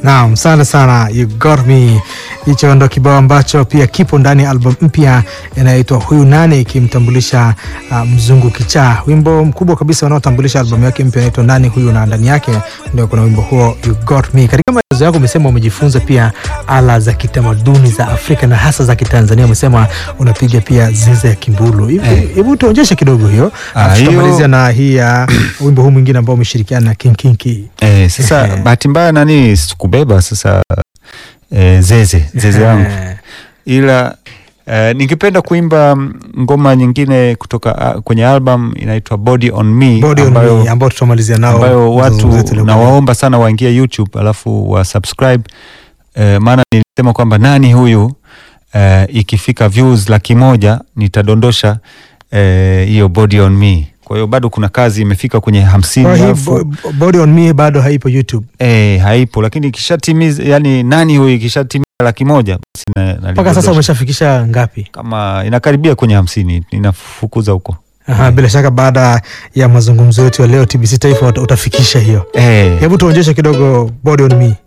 Naam, sana sana you got me. Hicho ndo kibao ambacho pia kipo ndani ya album mpya inayoitwa Huyu Nani, ikimtambulisha uh, mzungu kichaa, wimbo mkubwa kabisa unaotambulisha albamu yake mpya inaitwa Nani Huyu, na ndani yake ndio kuna wimbo huo you got me. Katika maelezo yako umesema umejifunza pia ala za kitamaduni za Afrika na hasa za Kitanzania. Umesema unapiga pia ziza ya kimbulu. Hebu hebu tuonyeshe kidogo hiyo, Ah, alafu hiyo- tutamalizia na hii ya wimbo huu mwingine ambao umeshirikiana na King Kinki. Eh, sasa Ehe. bahati mbaya nani sikubeba sasa eh, zeze zeze yangu Eh, ila eh, ningependa kuimba mm, ngoma nyingine kutoka ah, kwenye album inaitwa Body on Me Body on ambayo, Me ambao tutamalizia nao ambayo mazungumzo watu yetu leo. nawaomba sana waingie YouTube alafu wa subscribe eh, maana nilisema kwamba nani huyu eh, ikifika views laki moja nitadondosha eh, hiyo Body on Me. Kwa hiyo bado kuna kazi imefika kwenye hamsini Kwa hii alafu bo- Body on Me bado haipo YouTube Eh, haipo lakini ikishatimiza yani nani huyu ikishatimiza laki moja basi na- mpaka nalidondosha. sasa. Umeshafikisha ngapi? kama inakaribia kwenye hamsini inafukuza huko Aha, bila shaka baada ya mazungumzo yetu ya leo TBC Taifa uta- utafikisha hiyo. eh. Hebu tuonyeshe kidogo Body on Me.